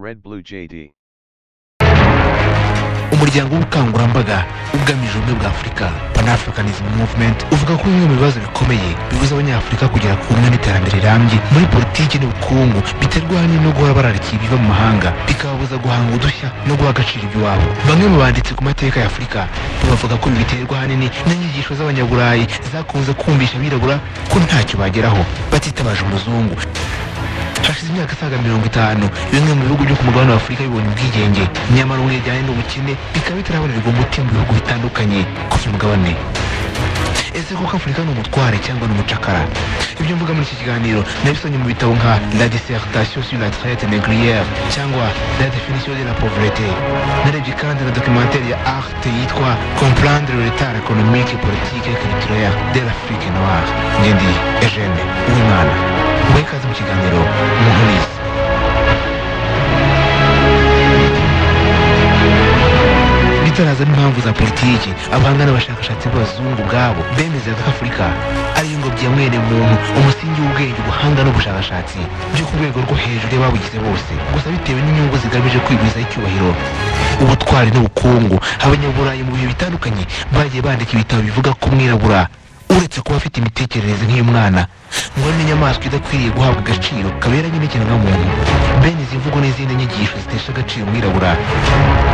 Red Blue JD. umuryango w'ubukangurambaga ugamije ubumwe bwa afurika pan africanism movement uvuga ko bimwe mu bibazo bikomeye bibuza abanyafurika kugera ku bumwe n'iterambere rirambye muri politiki n'ubukungu biterwa ahanini no guhora bararikiye ibiva mu mahanga bikababuza guhanga udushya no guha agaciro iby'iwabo bamwe mu banditsi ku mateka ya afurika bavuga ko biterwa ahanini n'inyigisho z'abanyaburayi zakunze kumvisha abirabura ko ntacyo bageraho batitabaje umuzungu hashize imyaka isaga mirongo itanu bimwe mu bihugu byo ku mugabane wa afurika bibonye ubwigenge nyamara ubumwe bujyanye n'ubukene bikaba bitarabonerwa umuti mu bihugu bitandukanye ku uyu mugabane ese koko afurika ni umutware cyangwa ni umucakara ibyo mvuga muri iki kiganiro nabisomye mu bitabo nka la dissertation sur la traite négrière cyangwa la définition de la pauvreté narebye kandi na documentaire ya arte yitwa comprendre le retard économique et politique et culturel de l'afrique noire njye ndi eugene uwimana muhe ikaze mu kiganiro muhuriza bitaraza n'impamvu za politiki abahanga n'abashakashatsi b'abazungu ubwabo bemezaga ko afurika ariyo ngobyi ya mwene muntu umusingi w'ubwenge ubuhanga n'ubushakashatsi byo ku rwego rwo hejuru y'ababugize bose gusa bitewe n'inyungu zigamije kwigwizaho icyubahiro ubutwari n'ubukungu abanyaburayi mu bihe bitandukanye bagiye bandika ibitabo bivuga ko umwirabura uretse kuba afite imitekerereze nk'iy'umwana ngo ari n'inyamaswa idakwiriye guhabwa agaciro kaberanye n'ikiremwamuntu bene izi mvugo n'izindi nyigisho zitesha agaciro umwirabura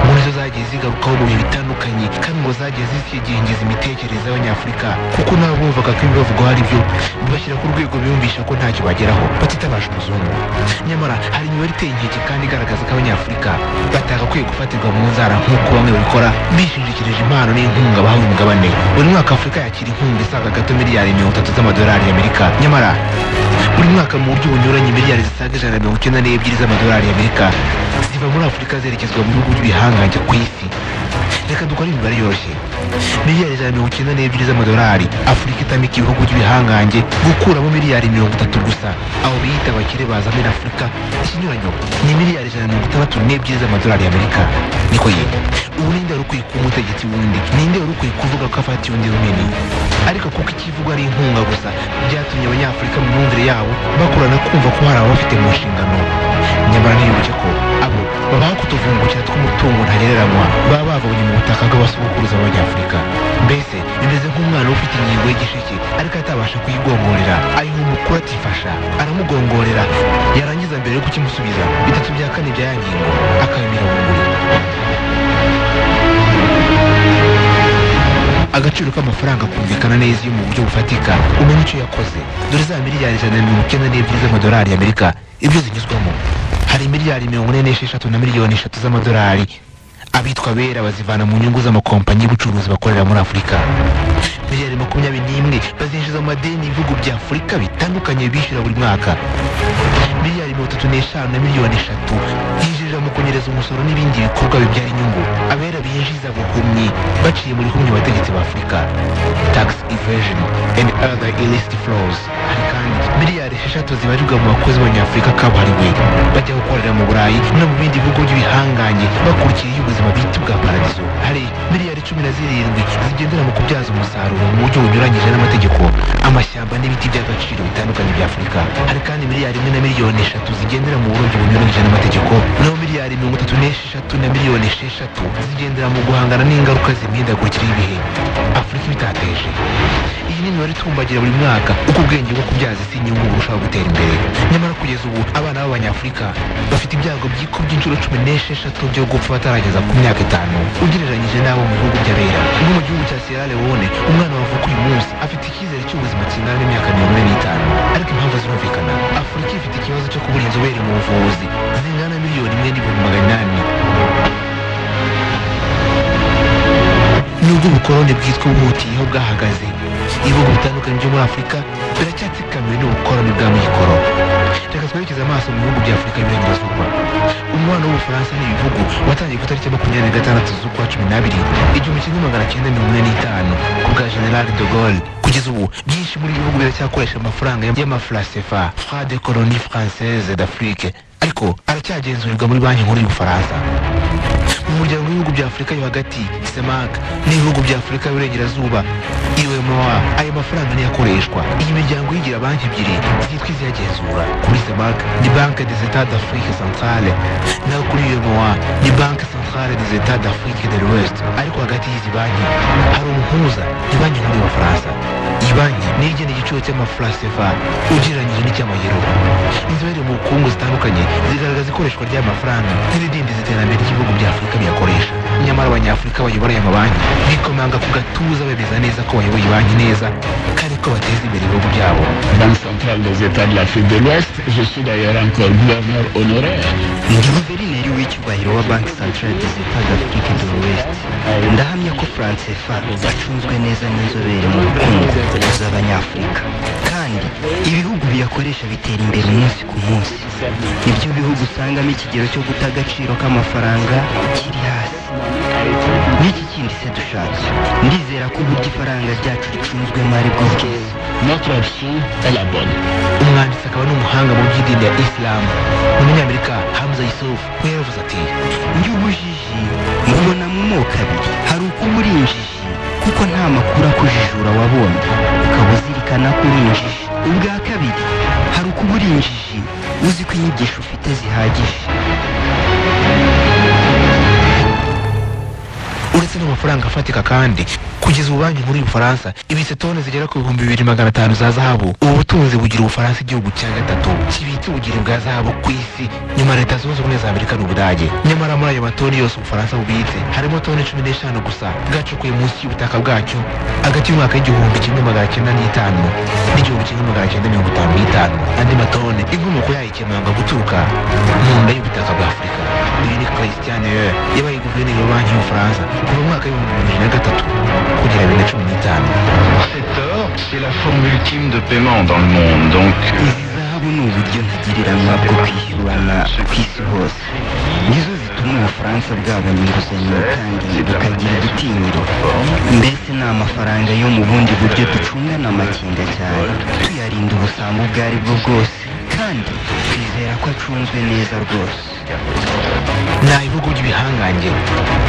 ngo nizo zagiye zigarukaho mu bihe bitandukanye kandi ngo zagiye zikigengeza imitekerereze y'abanyafurika kuko nabo bumvaga ko ibibavugwaho ari byo bibashyira ku rwego biyumvisha ko ntacyo bageraho batitabaje umuzungu nyamara hari imibare iteye inkeke kandi igaragaza ko abanyafurika batagakwiye gufatirwa mu nzara nk'uko bamwe babikora bishingikirije impano n'inkunga bahawe umugabane buri mwaka afurika yakira inkunga isaga gato miliyari mirongo itatu z'amadolari y'amerika nyamara buri mwaka mu buryo bunyuranye miliyari zisaga ijana na mirongo icyenda n'ebyiri z'amadolari y'amerika ziva muri afurika zerekezwa mu bihugu by'ibihangange ku isi reka dukore imibare yoroshye miliyari ijana na mirongo icyenda n'ebyiri z'amadolari afurika itamika ibihugu by'ibihangange gukuramo miliyari mirongo itatu gusa abo biyita abakire baza muri afurika ikinyuranyo ni miliyari ijana na mirongo itandatu n'ebyiri z'amadolari y'amerika niko ye ubu ninde wari ukwiye kuba umutegetsi wundi ninde wari ukwiye kuvuga ko afatiye undi runini ariko kuko ikivugwa ari inkunga gusa byatumye abanyafurika mu myumvire yabo bakorana kumva ko hari ababafite mu nshingano nyamara ntibibuke ko abo babaho kutuvungukira tw'umutungo ntagereranywa baba bavanye mu butaka bw'abasubukuruza b'abanyafurika mbese bimeze nk'umwana ufite ingingo y'igisheke ariko atabasha kuyigongorera ayiha umukuru atifasha aramugongorera yarangiza mbere yo kukimusubiza bitatu bya kane bya ya ngingo akabimira bunguri agaciro k'amafaranga kumvikana neza iyo mu buryo bufatika umenya icyo yakoze dore za miliyari ijana na mirongo icyenda n'ebyiri z'amadolari y'amerika ibyo zinyuzwamo hari miliyari mirongo ine n'esheshatu na miliyoni eshatu z'amadolari abitwa bera bazivana mu nyungu z'amakompanyi y'ubucuruzi bakorera muri afurika miliyari makumyabiri n'imwe bazinjiza mu madeni ibihugu bya afurika bitandukanye bishyura buri mwaka miliyari mirongo itatu n'eshanu na miliyoni eshatu yinjirira mu kunyereza umusoro n'ibindi bikorwa bibyara inyungu abera binjiza buhumyi baciye muri humye abategetsi ba afurika tax evasion and other illicit flows hari kandi miliyari esheshatu zibarirwa mu bakozi b'abanyafurika kabuhariwe bajya gukorera mu burayi no mu bindi bihugu by'ibihangange bakurikiye ubuzima bwite bwa paradizo hari miliyari cumi na zirindwi zigendera mu kubyaza umusaruro mu buryo bunyuranyije n'amategeko amashyamba n'ibiti by'agaciro bitandukanye bya afurika hari kandi miliyari imwe na miliyoni eshatu zigendera mu burobyi bunyuranyije n'amategeko naho miliyari mirongo itatu n'esheshatu na miliyoni esheshatu zigendera mu guhangana n'ingaruka z'imihindagurikire y'ibihe afurika ibitateje iyi ni imibare itumbagira buri mwaka uko ubwenge bwo kubyaza isi inyungu burushaho gutera imbere nyamara kugeza ubu abana b'abanyafurika bafite ibyago by'iko by'inshuro cumi n'esheshatu byo gupfa batarageza ku myaka itanu ugereranyije n'abo mu bihugu by'abera nko mu gihugu cya sierra leone umwana wavuka uyu munsi afite icyizere cy'ubuzima kingana n'imyaka mirongo ine n'itanu ariko impamvu zirumvikana afurika ifite ikibazo cyo kubura inzobere mu buvuzi zingana na miliyoni imwe n'ibihumbi magana inani nubwo ubukoloni bwitwa ubutiyeho bwahagaze ibihugu bitandukanye byo muri afurika biracyatsikamiwe n'ubukoloni bwa mikoro reka twerekeze amaso mu bihugu bya afurika y'iburengerazuba umubano w'ubufaransa n'ibihugu watangiye ku itariki ya makumyabiri na gatandatu z'ukwa cumi n'abiri igihumbi kimwe magana cyenda mirongo ine n'itanu ku bwa general de gaulle kugeza ubu byinshi muri ibi bihugu biracyakoresha amafaranga y'amafurasefa fra de colonie française d'afrique ariko aracyagenzurirwa muri banki nkuru y'ubufaransa mu muryango w'ibihugu bya afurika yo hagati semak n'ibihugu bya afurika y'uburengerazuba iwma ayo mafaranga niyo akoreshwa iyi miryango yigira banki ebyiri zitwa iziyagenzura kuri semak ni banke des etats d'afrique centrale naho kuri iwma ni banke centrale des etats d'afrique de l'ouest ariko hagati y'izi banki hari umuhuza ni banki nkuru y'abafaransa iyi banki niyo igena igiciro cy'amafura sefa ugereranyije n'icy'amayero inzobere mu bukungu zitandukanye zigaragaza ikoreshwa ry'amafaranga n'ibidindiza iterambere ry'ibihugu bya afurika biyakoresha nyamara abanyafurika bayobora aya mabanki bikomanga ku gatuza bemeza neza ko bayoboye banki neza kandi ko bateza imbere ibihugu byabo Banque centrale des États de l'Afrique de l'Ouest. Je suis d'ailleurs encore gouverneur honoraire. guverineri w'icyubahiro wa banki santire des etats d'afrique de l'ouest ndahamya ko francefa zacunzwe neza n'inzobere mu bukungu z'abanyafurika kandi ibihugu biyakoresha bitera imbere umunsi ku munsi nibyo bihugu usangamo ikigero cyo guta agaciro k'amafaranga kiri hasi n'iki kindi se dushatse ndizera ko uburyo ifaranga ryacu ricunzwemo ari bwo bwiza Notre option est la bonne. umwanditsi akaba n'umuhanga mu by'idini ya isilamu umunyamerika hamza yusufu we yavuze ati Njy'ubujiji mubona mu moko abiri hari ukuba uri injiji kuko nta makuru akujijura wabonye ukaba uzirikana ko uri injiji ubwa kabiri hari ukuba uri injiji uzi ko inyigisho ufite zihagije uretse n'amafaranga afatika kandi kugeza ubu banki nkuru y'ubufaransa ibitse toni zigera ku bihumbi bibiri magana atanu za zahabu ubu butunzi bugira ubufaransa igihugu cya gatatu kibitse ubugiri bwa zahabu ku isi nyuma ya leta zunze ubumwe za amerika n'ubudage nyamara muri ayo matoni yose ubufaransa bubitse harimo toni cumi n'eshanu gusa bwacukuye munsi y'ubutaka bwacyo hagati y'umwaka w'igihumbi kimwe magana cyenda n'itanu n'igihumbi kimwe magana cyenda mirongo itanu n'itanu andi matoni inkomoko yayo ikemanga guturuka mu nda y'ubutaka bwa afurika uyu ni christian Heyer, yabaye guverineri wa banki y'ubufaransa kuva mu mwaka w'ibihumbi bibiri na gatatu kugera bibiri na cumi n'itanu Cet or, c'est la forme ultime de paiement dans le monde. Donc, izi zahabu ni uburyo ntagereranywa bwo kwishyurana ku isi hose nizo zituma ubufaransa bwabona inguzanyo kandi bukagira igitinyiro mbese ni amafaranga yo mu bundi buryo ducungana amakenga cyane tuyarinda ubusambo ubwo ari bwo bwose kandi twizera ko acunzwe neza rwose nta bihugu by'ibihangange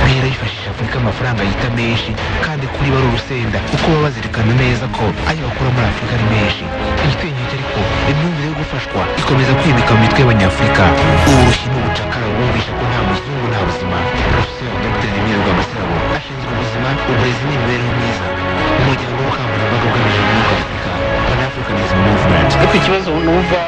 bihera bifashisha afurika amafaranga yita menshi kandi kuri bo ari urusenda kuko baba bazirikana neza ko ayo bakura muri afurika ari menshi igitinyiro ariko imyumvire yo gufashwa ikomeza kwimika mu mitwe y'abanyafurika uburushyi n'ubucakara bumvisha ko nta muzungu nta buzima profesor dr emile rwamasirabo ashinzwe ubuzima uburezi n'imibereho myiza umuryango w'ubukangurambaga ugamije umwuka afurika pan africanism movement ariko ikibazo numva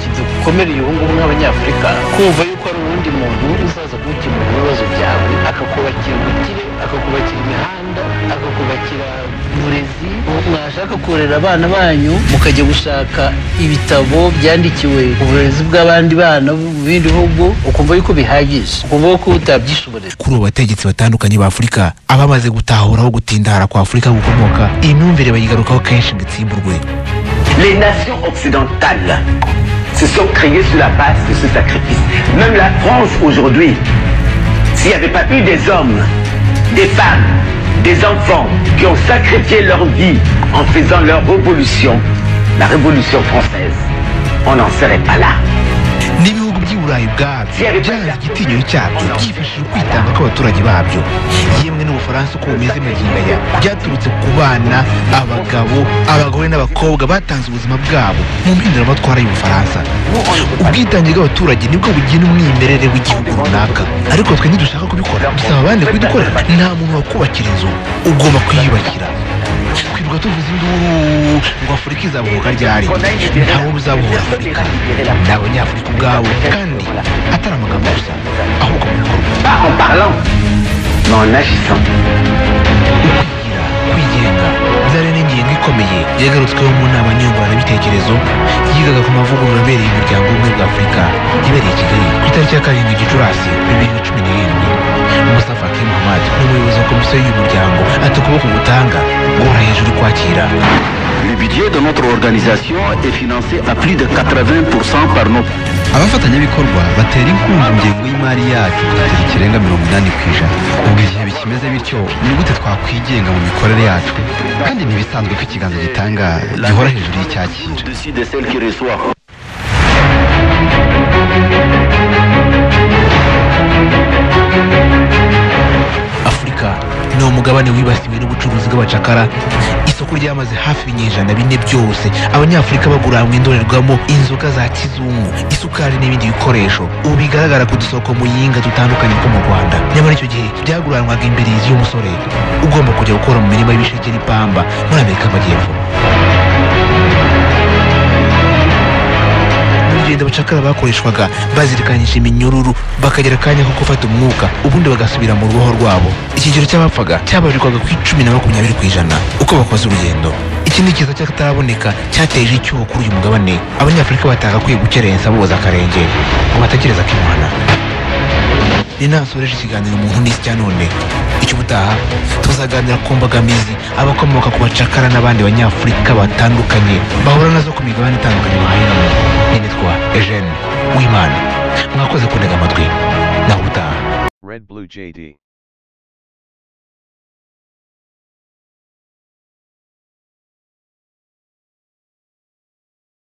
kidukomereye ubu ngubu nk'abanyafurika kumva yuko hari uwundi muntu uzaza kugukemura ibibazo byawe akakubakira ubukire akakubakira imihanda akakubakira uburezi mwashaka korera abana banyu mukajya gushaka ibitabo byandikiwe uburezi bw'abandi bana mu bindi bihugu ukumva yuko bihagije ukumva ko utabyishoborera kuri ubu bategetsi batandukanye ba afurika abamaze gutahura aho gutindara kwa afurika gukomoka iyi myumvire bayigarukaho kenshi ngo itsimburwe Les nations occidentales se sont créées sur la base de ce sacrifice. Même la France aujourd'hui, s'il n'y avait pas eu des hommes, des femmes, des enfants qui ont sacrifié leur vie en faisant leur révolution, la révolution française, on n'en serait pas là. n'ibihugu by'i burayi ubwabyo byaranze igitinyiro cyabyo byifashishije kwitanga kw'abaturage babyo yemwe n'ubufaransa uko bumeze magingaya byaturutse ku bana abagabo abagore n'abakobwa batanze ubuzima bwabo mu mpinduramatwara y'ubufaransa ubwitange bw'abaturage nibwo bugira umwimerere w'igihugu runaka ariko twe ntidushaka kubikora dusaba abandi kubidukorera nta muntu wakubakira inzu ugomba kuyiyubakira twirirwa tuvuza induru ngo afurika izabuhuka ryari ntawe uzabuhura afurika ni abanyafurika ubwabo kandi atari amagambo gusa ahubwo mu bikorwa Pas en parlant, mais en agissant. kwigira kwigenga byari n'ingingo ikomeye yagarutsweho mu nama nyunguranabitekerezo yigaga ku mavugurura abereye umuryango w'ubumwe bwa afurika ibereye i kigali ku itariki ya karindwi gicurasi bibiri na cumi n'irindwi musa faki muhammad ni umuyobozi wa komisiyo y'uyu muryango ati ukuboko gutanga guhora hejuru kwakira le budget de notre organisation est financé à plus de 80% par nos abafatanyabikorwa batera inkunga ingengo y'imari yacu kugeza ikirenga mirongo inani ku ijana ubwo igihe bikimeze bityo ni gute twakwigenga mu mikorere yacu kandi ntibisanzwe ko ikiganza gitanga gihora hejuru y'icyakira au-dessus de celles qui reçoivent. mugabane wibasiwe n'ubucuruzi bw'abacakara isoko ryamaze hafi ibinyejana bine byose abanyafurika bagura hamwe indorerwamo inzoga za kizungu isukari n'ibindi bikoresho ubu bigaragara ku dusoko mu yinga dutandukanye two mu rwanda nyamara icyo gihe byaguranwaga imbirizi y'umusore ugomba kujya gukora mu mirima y'ibisheke n'ipamba muri amerika y'amajyepfo mu rugendo abacakara bakoreshwaga bazirikanyije iminyururu bakagira akanya ko gufata umwuka ubundi bagasubira mu ruboho rwabo ikigero cy'abapfaga cyabarirwaga ku icumi na makumyabiri ku ijana uko bakoze urugendo ikindi kiza cy'akataraboneka cyateje icyuho kuri uyu mugabane abanyafurika batagakwiye gukerensa boza akarenge ngo batagereza akimana ni nasoreje ikiganiro umuntu n'isi cya none icy'ubutaha tuzaganira ku mbogamizi abakomoka ku bacakara n'abandi banyafurika batandukanye bahura nazo ku migabane itandukanye bahingamo nitwa Eugene Wimana mwakoze kundega amatwi naho ubutaha Red Blue JD.